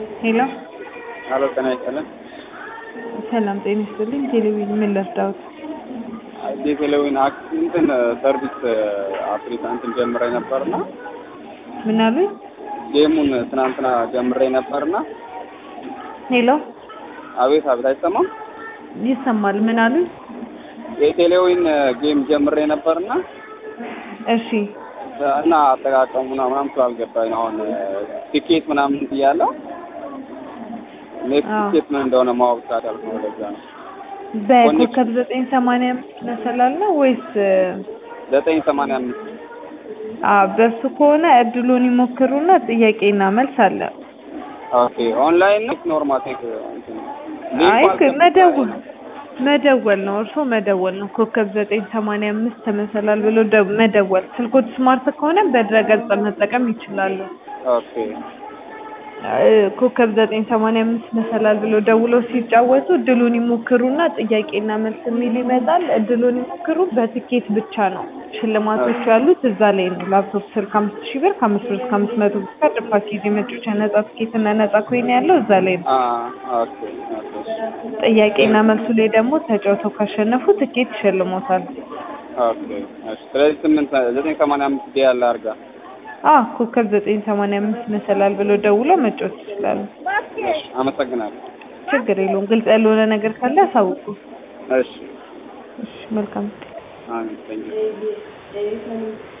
ሄሎ አሎ ጤና ይስጥልን። ሰላም ጤና ይስጥልኝ። ቴሌቪዥን ምን ልርዳዎት? የቴሌዊን አክስ እንትን ሰርቪስ አፍሪካ እንትን ጀምሬ ነበርና ምን አሉኝ? ጌሙን ትናንትና ጀምሬ ነበርና ሄሎ አቤት አቤት አይሰማም። ይሰማል። ምን አሉኝ? የቴሌዊን ጌም ጀምሬ ነበርና እሺ እና አጠቃቀሙና ምናምን ስላልገባኝ ነው አሁን ቲኬት ምናምን እያለው ኔክስት አዎ። ቲኬት ምን እንደሆነ ማወቅ ሳዳልኩ ነው። ለዛ ነው በኮከብ ዘጠኝ ሰማንያ አምስት መሰላል ነው ወይስ ዘጠኝ ሰማንያ አምስት አ በሱ ከሆነ እድሉን ይሞክሩና ጥያቄና መልስ አለ። ኦኬ ኦንላይን ነው ኖርማል ቴክ እንትን ሊንኩ አይ አልገባኝም። መደወል መደወል ነው። እርሶ መደወል ነው። ኮከብ ዘጠኝ ሰማንያ አምስት ተመሰላል ብሎ ደ- መደወል። ስልኮት ስማርት ከሆነ በድረገጽ መጠቀም ይችላሉ። ኦኬ እ ኮከብ ዘጠኝ ሰማንያ አምስት መሰላል ብሎ ደውለው ሲጫወቱ እድሉን ይሞክሩና ጥያቄና መልስ የሚል ይመጣል። እድሉን ይሞክሩ። በትኬት ብቻ ነው ሽልማቶቹ ያሉት እዛ ላይ ነው። ላፕቶፕ ስልክ አምስት ሺህ ብር ከአምስት ብር እስከ አምስት መቶ ብር ካርድ ፓኬጅ የመጫወቻ ነጻ ትኬት እና ነጻ ኮይን ያለው እዛ ላይ ነው። አ ኦኬ ኦኬ ጥያቄና መልሱ ላይ ደግሞ ተጫውተው ካሸነፉ ትኬት ይሸልሞታል። ኦኬ እሺ። ስለዚህ ስምንት ዘጠኝ ሰማንያ አምስት ዲ ያለ አድርጋ አ ኮከብ ዘጠኝ ሰማንያ አምስት መሰላል ብሎ ደውለው መጫወት ይችላሉ። አመሰግናለሁ። ችግር የለውም። ግልጽ ያልሆነ ነገር ካለ አሳውቁ። እሺ እሺ፣ መልካም አሜን።